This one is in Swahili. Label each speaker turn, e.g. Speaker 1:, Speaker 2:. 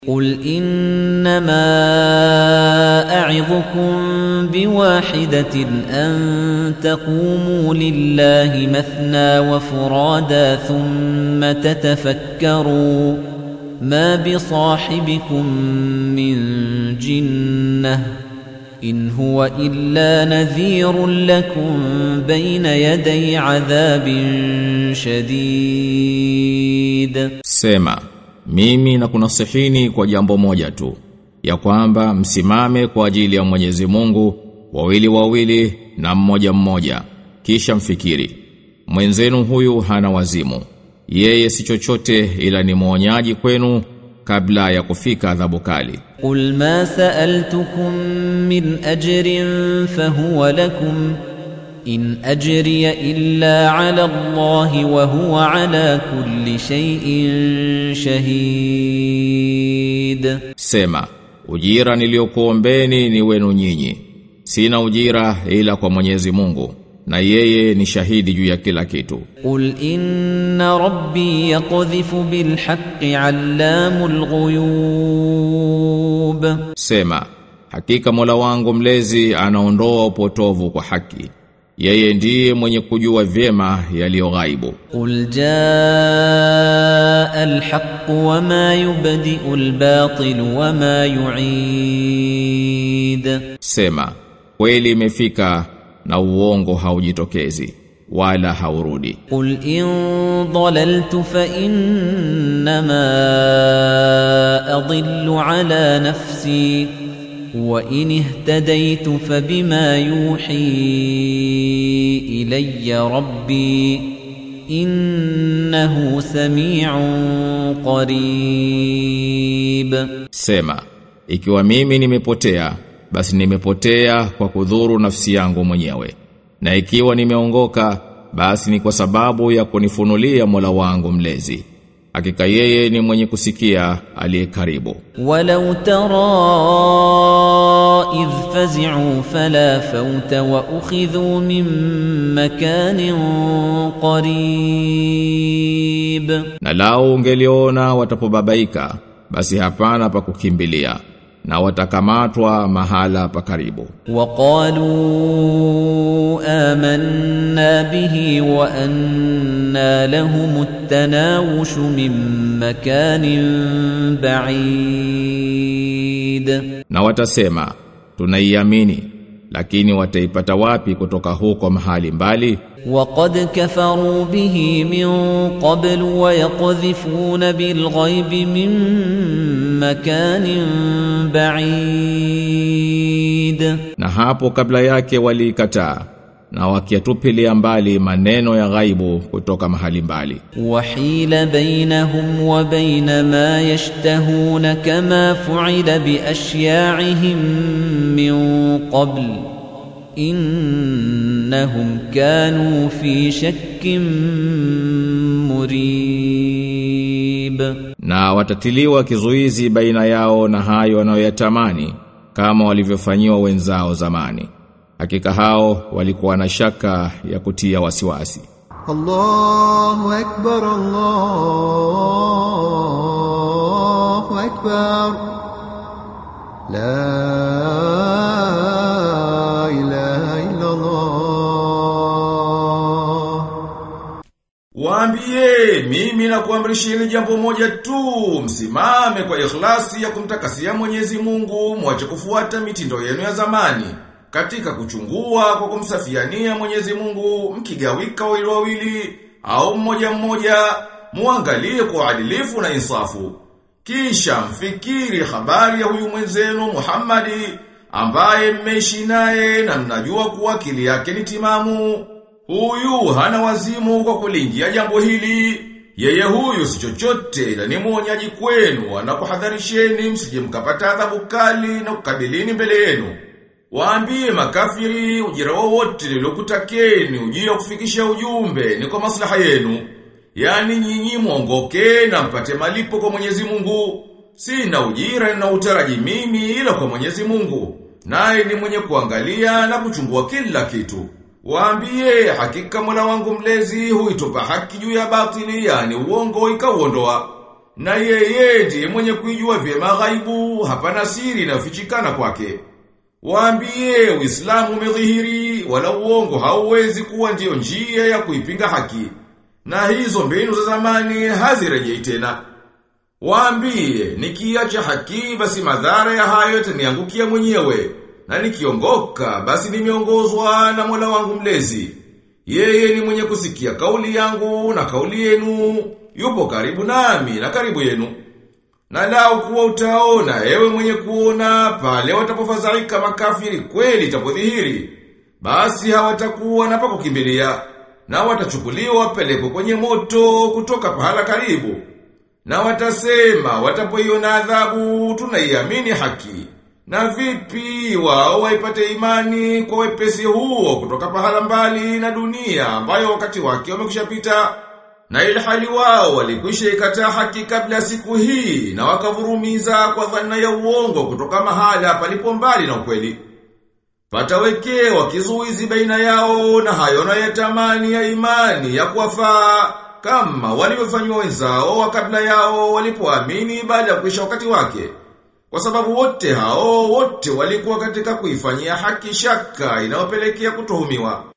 Speaker 1: قل إنما أعظكم بواحدة أن تقوموا لله مثنى وفرادا ثم تتفكروا ما بصاحبكم من جنة إن هو إلا نذير لكم بين يدي عذاب شديد
Speaker 2: Sema, mimi na kunasihini kwa jambo moja tu, ya kwamba msimame kwa ajili ya Mwenyezi Mungu, wawili wawili na mmoja mmoja, kisha mfikiri. Mwenzenu huyu hana wazimu, yeye si chochote ila ni mwonyaji kwenu kabla ya kufika adhabu kali.
Speaker 1: قل ما سألتكم من أجر فهو لكم إن أجري إلا على الله وهو على كل شيء شهيد
Speaker 2: Sema, ujira niliokuombeni ni wenu nyinyi. Sina ujira ila kwa Mwenyezi Mungu, na yeye ni shahidi juu ya kila kitu.
Speaker 1: قل إن ربي يقذف بالحق علام الغيوب
Speaker 2: Sema, hakika Mola wangu mlezi anaondoa upotovu kwa haki. Yeye ndiye mwenye kujua vyema yaliyo ghaibu.
Speaker 1: قل جاء الحق وما يبدئ الباطل وما يعيد
Speaker 2: Sema, kweli imefika na uongo haujitokezi wala haurudi.
Speaker 1: قل إن ضللت فإنما أضل على نفسي وإن اهتديت فبما يوحي إلي ربي إنه سميع قريب
Speaker 2: Sema, ikiwa mimi nimepotea, basi nimepotea kwa kudhuru nafsi yangu mwenyewe. Na ikiwa nimeongoka, basi ni kwa sababu ya kunifunulia Mola wangu mlezi. Hakika yeye ni mwenye kusikia aliye karibu.
Speaker 1: ولو ترى إذ فزعوا فلا فوت وأخذوا من مكان قريب
Speaker 2: Na lao ungeliona watapobabaika, basi hapana pa kukimbilia, na watakamatwa mahala pa karibu.
Speaker 1: وقالوا آمنا به وأنا لهم التناوش من مكان بعيد
Speaker 2: Na watasema, tunaiamini, lakini wataipata wapi kutoka huko mahali mbali?
Speaker 1: وقد كفروا به من قبل ويقذفون بالغيب من مكان بعيد
Speaker 2: Na hapo kabla yake waliikataa na wakiatupilia mbali maneno ya ghaibu kutoka mahali mbali.
Speaker 1: وحيل بينهم وبين ما يشتهون كما فعل بأشياعهم من قبل إنهم كانوا في شك مريب
Speaker 2: Na watatiliwa kizuizi baina yao na hayo wanayoyatamani kama walivyofanyiwa wenzao zamani. Hakika hao walikuwa na shaka ya kutia wasiwasi.
Speaker 3: الله أكبر الله أكبر لا إله إلا الله
Speaker 4: Waambie mimi na kuamrisheni jambo moja tu, msimame kwa ikhlasi ya kumtakasia Mwenyezi Mungu, mwache kufuata mitindo yenu ya zamani. Katika kuchungua kwa kumsafiania Mwenyezi Mungu, mkigawika wawili wawili au mmoja mmoja, muangalie kwa uadilifu na insafu. Kisha mfikiri habari ya huyu mwenzenu Muhammadi ambaye mmeishi naye na mnajua kuwa akili yake ni timamu. Huyu hana wazimu kwa kulingia jambo hili. Yeye huyu si chochote ila ni mwonyaji kwenu anakuhadharisheni msije mkapata adhabu kali na kukabilini mbele yenu. Waambie makafiri ujira wowote niliokutakeni ujira wa kufikisha ujumbe ni kwa maslaha yenu. Yaani nyinyi mwongoke na mpate malipo kwa Mwenyezi Mungu. Sina ujira na utaraji mimi ila kwa Mwenyezi Mungu. Naye ni mwenye kuangalia na kuchungua kila kitu. Waambie hakika Mola wangu mlezi huitupa haki juu ya batili yani uongo ikauondoa. na yeye ndiye mwenye kuijua vyema ghaibu, hapana siri inayofichikana kwake. Waambie Uislamu umedhihiri, wala uongo hauwezi kuwa ndiyo njia ya kuipinga haki. Na hizo mbinu za zamani hazirejei tena. Waambie, nikiacha haki basi madhara ya hayo yataniangukia mwenyewe. Na nikiongoka basi nimeongozwa na Mola wangu mlezi. Yeye ni mwenye kusikia kauli yangu na kauli yenu, yupo karibu nami na karibu yenu. Na lau kuwa utaona, ewe mwenye kuona, pale watapofadhaika makafiri kweli itapodhihiri, basi hawatakuwa na pa kukimbilia, na watachukuliwa wapelekwe kwenye moto kutoka pahala karibu. Na watasema, watapoiona adhabu, tunaiamini haki. Na vipi wao waipate imani kwa wepesi huo kutoka pahala mbali na dunia ambayo wakati wake umekushapita na ilhali wao walikwisha ikataa haki kabla ya siku hii na wakavurumiza kwa dhana ya uongo kutoka mahala palipo mbali na ukweli. Patawekewa kizuizi baina yao na hayo na yatamani ya imani ya kuwafaa kama walivyofanywa wenzao wa kabla yao walipoamini baada ya kuisha wakati wake. Kwa sababu wote hao wote walikuwa katika kuifanyia haki shaka inayopelekea kutuhumiwa.